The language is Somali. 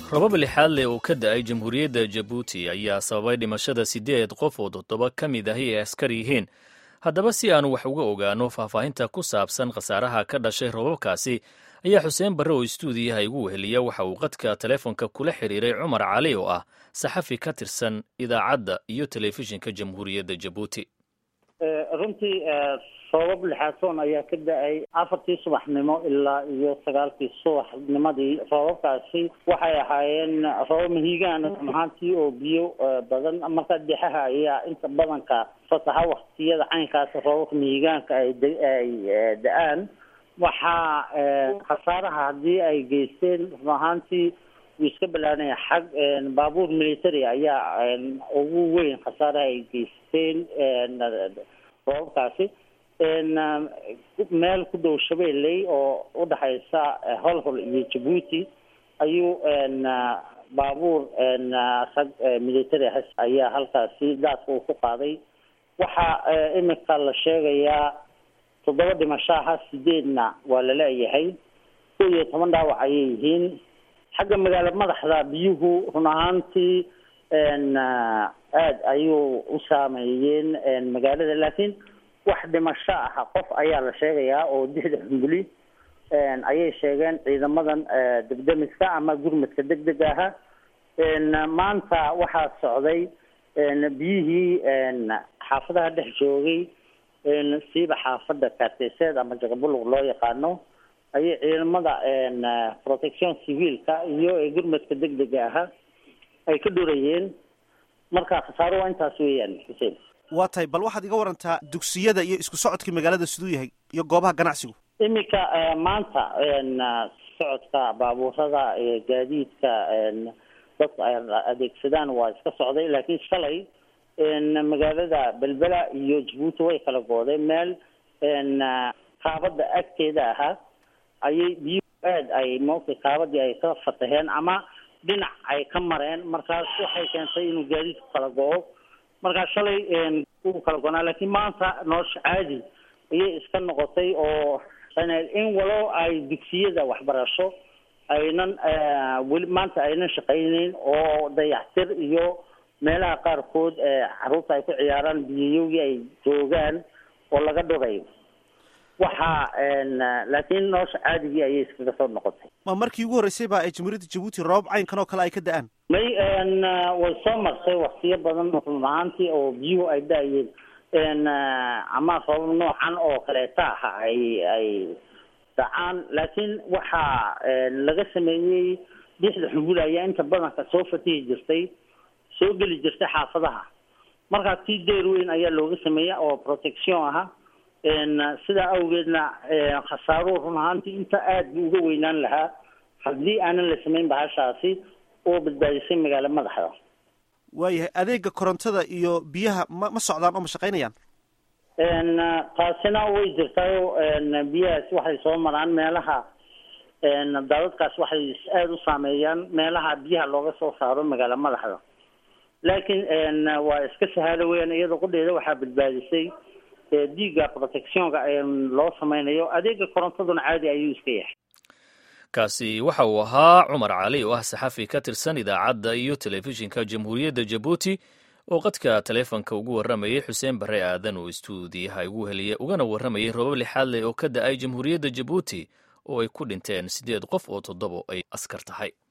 robab lixaad leh oo ka da-ay jamhuuriyadda jabuuti ayaa sababay dhimashada siddeed qof oo toddoba ka mid ahi ay askar yihiin haddaba si aanu wax uga ogaano faahfaahinta ku saabsan khasaaraha ka dhashay robabkaasi ayaa xuseen barre oo istuudiyaha igu weheliya waxa uu qadka teleefonka kula xiriiray cumar cali oo ah saxafi ka tirsan idaacadda iyo telefishinka jamhuuriyadda jabuuti runtii sabab lixaadsoon ayaa ka da-ay afartii subaxnimo ilaa iyo sagaalkii subaxnimadii roobabkaasi waxay ahaayeen roobab mahiigaan ahaantii oo biyo badan marka dexaha ayaa inta badanka fasaxa waktiyada caynkaas roobabka mahiigaanka ay ay da-aan waxaa khasaaraha haddii ay geysteen run ahaantii wuu iska balaanaya xag baabuur military ayaa ugu weyn khasaaraha ay geysteen roobabkaasi meel ku dhow shabeelley oo udhexaysa holhol iyo jabuuti ayuu baabuur rag military has ayaa halkaasi daaska uu ku qaaday waxaa imika la sheegayaa toddoba dhimashaha sideedna waa la leeyahay kow iyo toban dhaawac ayay yihiin xagga magaalo madaxda biyuhu run ahaantii aada ayuu u saameeyeen magaalada laakiin wax dhimasho ah qof ayaa la sheegayaa oo dixda xumbuli ayay sheegeen ciidamadan degdemiska ama gurmadka deg deg aha maanta waxaa socday biyihii xaafadaha dhex joogay siiba xaafada kaarteyseed ama jaqabulug loo yaqaano ayay ciidamada protection civilka iyo gurmadka deg dega ahaa ay ka dhorayeen marka khasaaro waa intaas weeyaan xuseen waa tahay bal waxaad iga warantaa dugsiyada iyo isku socodkii magaalada siduu yahay iyo goobaha ganacsigu iminka maanta socodka baabuurada gaadiidka dadku ay adeegsadaan waa iska socday laakiin shalay magaalada belbela iyo jabuuti way kala goodeen meel kaabada agteeda ahaa ayay biyu aad ay moogtay kaabadii ay ka fataheen ama dhinac ay ka mareen markaas waxay keentay inuu gaadiidku kala go-o markaa shalay uu kala gonaa laakiin maanta nolosha caadi ayay iska noqotay oo in walow ay dugsiyada waxbarasho aynan weli maanta aynan shaqayneyn oo dayactir iyo meelaha qaarkood caruurta ay ku ciyaaraan biyayowgii ay joogaan oo laga dhurayo waxaa laakiin nolosha caadigii ayay iskaga soo noqotay ma markii ugu horreysay ba ay jamhuuriyadda jabuuti roobab caynkan oo kale ay ka da-aan may way soo marsay waktiyo badan run ahaantii oo biyuhu ay da-ayeen ama roobab noocan oo kaleeta aha ay ay dacaan laakiin waxaa laga sameeyey dixda xumbul ayaa inta badanka soo fatihi jirtay soo geli jirtay xaafadaha markaa tii deer weyn ayaa looga sameeya oo protection aha sidaa awgeedna khasaaruhu run ahaantii inta aada buu uga weynaan lahaa haddii aanan la samayn bahashaasi oo badbaadisay magaalo madaxda waayahay adeega korontada iyo biyaha ma ma socdaan oo ma shaqaynayaan taasina way jirtaayo biyahaas waxay soo maraan meelaha daadadkaas waxay aada u saameeyaan meelaha biyaha looga soo saaro magaalo madaxda laakiin waa iska sahaalo weyaan iyada qudheeda waxaa badbaadisay diiga protectionka loo sameynayo adeega korontaduna caadi ayuu iska yahay kaasi waxa uu ahaa cumar cali oo ah saxafi ka tirsan idaacadda iyo telefishinka jamhuuriyadda jabuuti oo qadka taleefonka ugu warramayay xuseen barre aadan oo istuudiyaha igu heliya ugana warramayay roobab lixaad leh oo ka da-ay jamhuuriyadda jabuuti oo ay ku dhinteen siddeed qof oo toddobo ay askar tahay